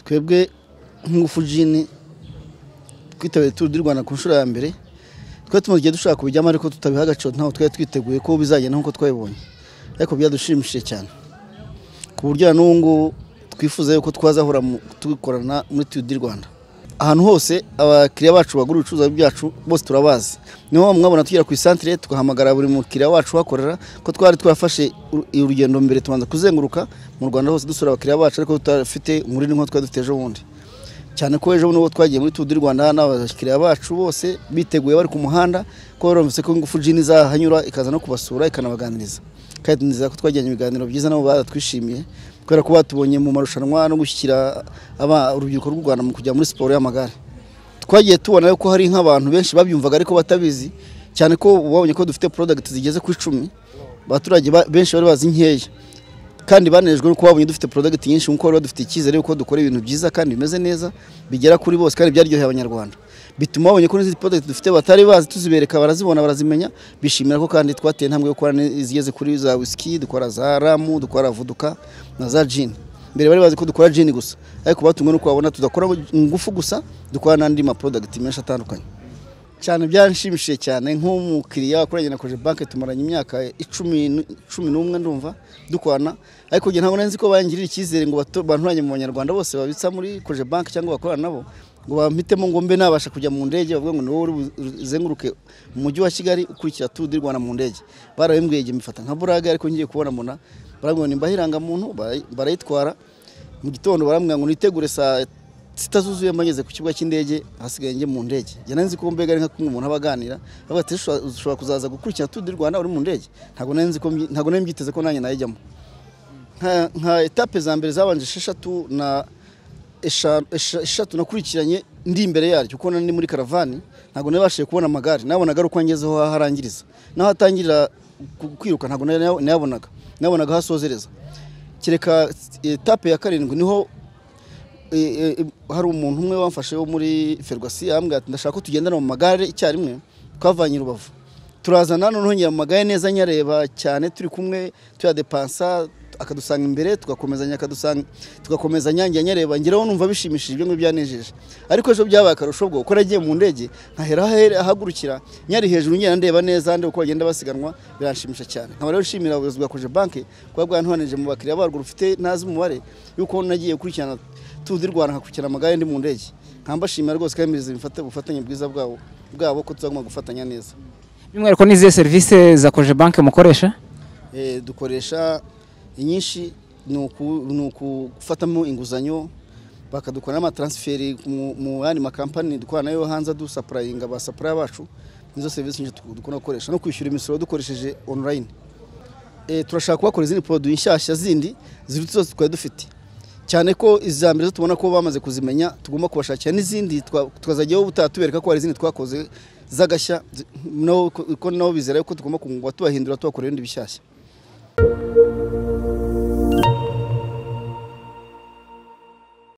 twebwe nk'ingufu jini twitabiriye turu di rwanda ku nshuro ya mbere twari tumaze igihe dushaka kubijyamo ariko tutabiha agaciro ntabwo twari twiteguye ko bizagenda nk'uko twabibonye ariko byadushimishije cyane ku buryo na n'ubu ngubu twifuza yuko twazahora tubikorana muri turu di rwanda ahantu hose abakiriya bacu bagura ibicuruzwa byacu bose turabazi niyo mpamvu mwabona tugera ku isantire tugahamagara buri mukiriya wacu uhakorera ko twari twafashe urugendo mbere tubanza kuzenguruka mu rwanda hose dusura abakiriya bacu ariko tudafite umurindi nk'uko twari dufite ejo bundi cyane ko ejo bundi twagiye muri turu di rwanda n'abakiriya bacu bose biteguye bari ku muhanda ko barumvise ko ingufu jini izahanyura ikaza no kubasura ikanabaganiriza kandi nizera ko twagiranye ibiganiro byiza nabo baratwishimiye kubera ko batubonye mu marushanwa no gushyira urubyiruko rw'u rwanda mu kujya muri siporo y'amagare twagiye tubona ko hari nk'abantu benshi babyumvaga ariko batabizi cyane ko babonye ko dufite porodagiti zigeze ku icumi abaturage benshi bari bazi nkeya kandi banejwe nuko babonye dufite porodagiti nyinshi nk'uko bari badufite icyizere yuko dukora ibintu byiza kandi bimeze neza bigera kuri bose kandi byaryoheye abanyarwanda bituma babonye ko n'izindi porodagiti dufite batari bazi tuzibereka barazibona barazimenya bishimira ko kandi twateye intambwe yo gukora izigeze kuri za wisiki dukora za ramu dukora vuduka na za jini mbere bari bazi ko dukora jini gusa ariko batumwe nuko babona tudakora ingufu gusa dukora n'andi maporodagiti menshi atandukanye cyane byanshimishije cyane nk'umukiriya wakoranye na koje banke tumaranye imyaka icumi n'umwe ndumva dukwana ariko nge ntabwo nzi ko bangirira icyizere ngo banturanye mu banyarwanda bose babitsa muri koje banke cyangwa bakorana nabo ngo bampitemo ngo mbe nabasha kujya mu ndege bavuga ngo ni wowe uzenguruke umujyi wa kigali ukurikira turu di rwanda mu ndege barabimbwiye igihe mbifata nka burage ariko ngiye kubona mbona barambwira ngo nimba irangamuntu barayitwara mu gitondo barambwira ngo nitegure saa zitazuzuye mbageze ku kibuga cy'indege hasigaye njye mu ndege njye nzi ko mbega ari nka kumwe umuntu aba aganira avuga ati ushobora kuzaza gukurikira turu di rwanda uri mu ndege ntabwo nari nzi ko ntabwo nari mbyiteze ko nanjye nayijyamo nka etape za mbere zabanje esheshatu na eshatu nakurikiranye ndi imbere yaryo kuko nari muri karavani ntabwo nabashije kubona amagare nabonaga ari uko ngezeho harangiriza naho hatangirira kwiruka ntabwo nayabonaga nabonaga hasozereza kereka etape ya karindwi niho hari umuntu umwe wamfashe wo muri ferwasi arambwira ati ndashaka ko tugendana mu magare icyarimwe twavanye rubavu turazana noneho nyira mu magare neza nyareba cyane turi kumwe tuyadepansa akadusanga imbere tugakomezanya akadusanga tugakomezanya njya nyareba ngeraho numva bishimishije ibyo ngibyo byanejeje ariko ejo byabaye akarusho bwo kuko nagiye mu ndege nkahera ahagurukira nyari hejuru ngenda ndeba neza ndeba uko bagenda basiganwa biranshimisha cyane nkaba rero nshimira ubuyobozi bwa koje banke kuba bwantoranije mu bakiriya barwo rufite ntazi umubare y'uko nagiye gukurikirana turu di rwanda nkakurikirana amagare ndi mu ndege nkambashimira rwose kandi mbizi ubufatanye bwiza bwabo bwabo ko tuzagomba gufatanya neza by'umwihariko n'izihe serivisi za koje banke mukoresha dukoresha inyinshi ni ukufatamo inguzanyo bakadukorera amatansiferi mu yandi makampani dukorana nayo hanze dusapurayinga ba sapuraya bacu nizo serivisi nyinshi dukunda gukoresha no kwishyura imisoro dukoresheje onurayini turashaka kubakora izindi poroduwi nshyashya zindi ziruta zose twari dufite cyane ko iza mbere tubona ko bamaze kuzimenya tugomba kubashakira n'izindi tukazajyaho ubutaha tubereka ko hari izindi twakoze z'agashya ko nabo bizera ko tugomba kubahindura tubakorera ibindi bishyashya